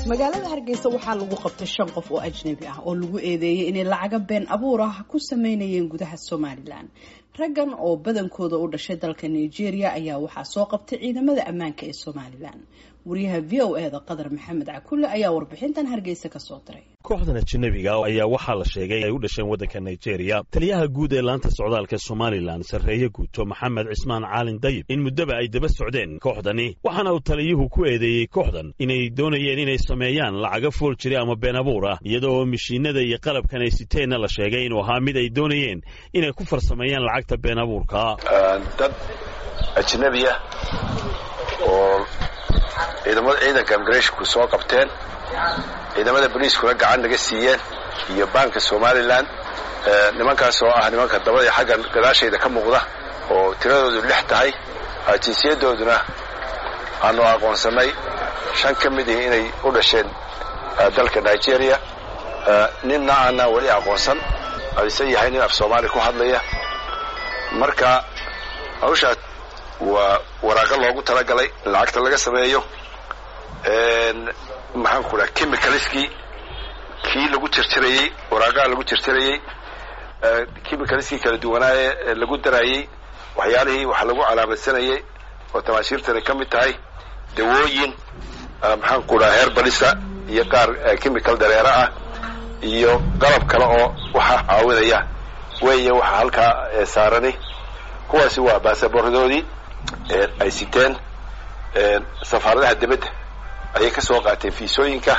magaalada hargeysa waxaa lagu qabtay shan qof oo ajnabi ah oo lagu eedeeyey inay lacaga been abuur ah ku sameynayeen gudaha somalilan raggan oo badankooda u dhashay dalka nigeria ayaa waxaa soo qabtay ciidamada ammaanka ee somalilan wariyaha v o e da qadar maxamed cakulle ayaa warbixintan hargeysa kasoo diray kooxdan ajnabiga ayaa waxaa la sheegay ay u dhasheen waddanka nigeria taliyaha guud ee laanta socdaalka somalilan sarreeye guuto maxamed cismaan caalin dayib in muddaba ay daba socdeen kooxdani waxaana uu taliyuhu ku eedeeyey kooxdan inay doonayeen inay sameeyaan lacaga fool jiri ama been abuur ah iyada oo mishiinada iyo qalabkan ay siteenna la sheegay inuu ahaa mid ay doonayeen inay ku farsameeyaan lacagta been abuurka dad ajnabiya oo ciidamada ciidanka imigrathnku soo qabteen ciidamada boliiskuna gacan naga siiyeen iyo baanka somalilan nimankaas oo ah nimanka dabadii xagga gadaashayda ka muuqda oo tiradoodu lix tahay jinsiyadooduna aanu aqoonsannay shan ka mid ihi inay u dhasheen dalka nigeria ninna aanaan weli aqoonsan ayse yahay nin af soomaali ku hadlaya marka hawshaas waa waraaqo loogu talagalay in lacagta laga sameeyo maxaan ku dhaha chemicalskii kii lagu tirtirayey waraaqaha lagu tirtirayey chemicalskii kala duwanaaye lagu darayey waxyaalihii wax lagu calaamadsanayey oo tamaashiirtani ka mid tahay dawooyin maxaan ku dhaha heer balisa iyo qaar chemical dareero ah iyo qalab kale oo waxa caawinaya weeye waxa halkaa saarani kuwaasi waa baasaboordoodii ay siteen safaaradaha dibadda ayay ka soo qaateen fiisooyinka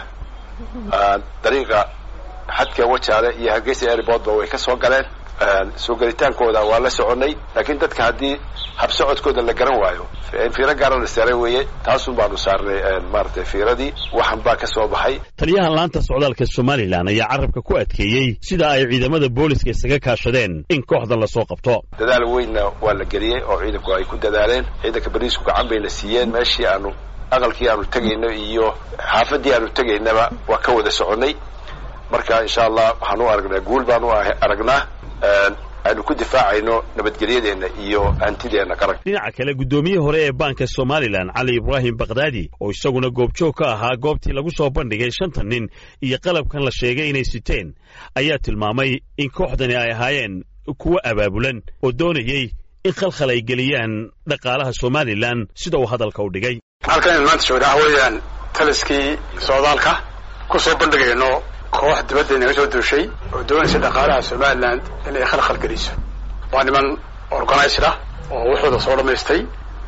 dariiqa xadka wajaale iyo hargeysa airportba way ka soo galeen soo gelitaankooda waa la soconnay laakiin dadka haddii habsocodkooda la garan waayo fiiro gaara la saaray weeye taasun baanu saarnay maaratay fiiradii waxan baa ka soo baxay taliyaha laanta socdaalka somalilan ayaa carabka ku adkeeyey sida ay ciidamada booliska isaga kaashadeen in kooxdan lasoo qabto dadaal weynna waa la geliyey oo ciidanku ay ku dadaaleen ciidanka bariisku gacan bayna siiyeen meeshii aanu aqalkii aanu tegayno iyo xaafadii aanu tegaynaba waa ka wada soconnay marka insha allah waxaan u aragnaa guul baan u aragnaa aynu ku difaacayno nabadgelyadeenna iyo hantideenna qaranka dhinaca kale guddoomiyihii hore ee baanka somalilan cali ibraahim bakdaadi oo isaguna goobjoog ka ahaa goobtii lagu soo bandhigay shanta nin iyo qalabkan la sheegay inay siteen ayaa tilmaamay in kooxdani ay ahaayeen kuwo abaabulan oo doonayey in khalkhal ay geliyaan dhaqaalaha somalilan sida uu hadalka u dhigay halkan in maanta joogna waxa weeyaan taliskii socdaalka ku soo bandhigayno koox dibadda inaga soo duushay oo doonaysa dhaqaalaha somalilan inay khalkhal geliso waa niman organized ah oo wuxuuda soo dhammaystay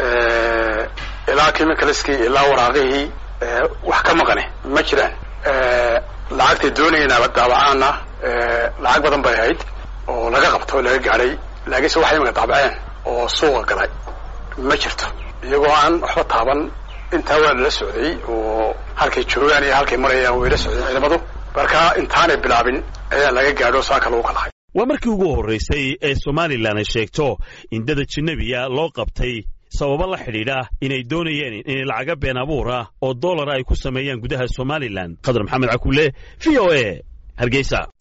ilaa chemicalskii ilaa waraaqihii wax ka maqane ma jiraan lacagtay doonayeenaba daabacaana lacag badan bay ahayd oo laga qabto o laga gaadhay laakiinse waxay imaka daabaceen oo suuqa galay ma jirto iyagoo aan waxba taaban intaa waa lala socday oo halkay joogaan iyo halkay marayaan way la socdeen ciidamadu marka intaanay bilaabin ayaa laga gaadho saaka lagu kalahay waa markii ugu horraysay ee somalilan ay sheegto in dad ajanabiya loo qabtay sababo la xidhiidha inay doonayeen inay lacaga been abuur ah oo dollara ay ku sameeyaan gudaha somalilan khadar maxamed cakulle v o e hargeysa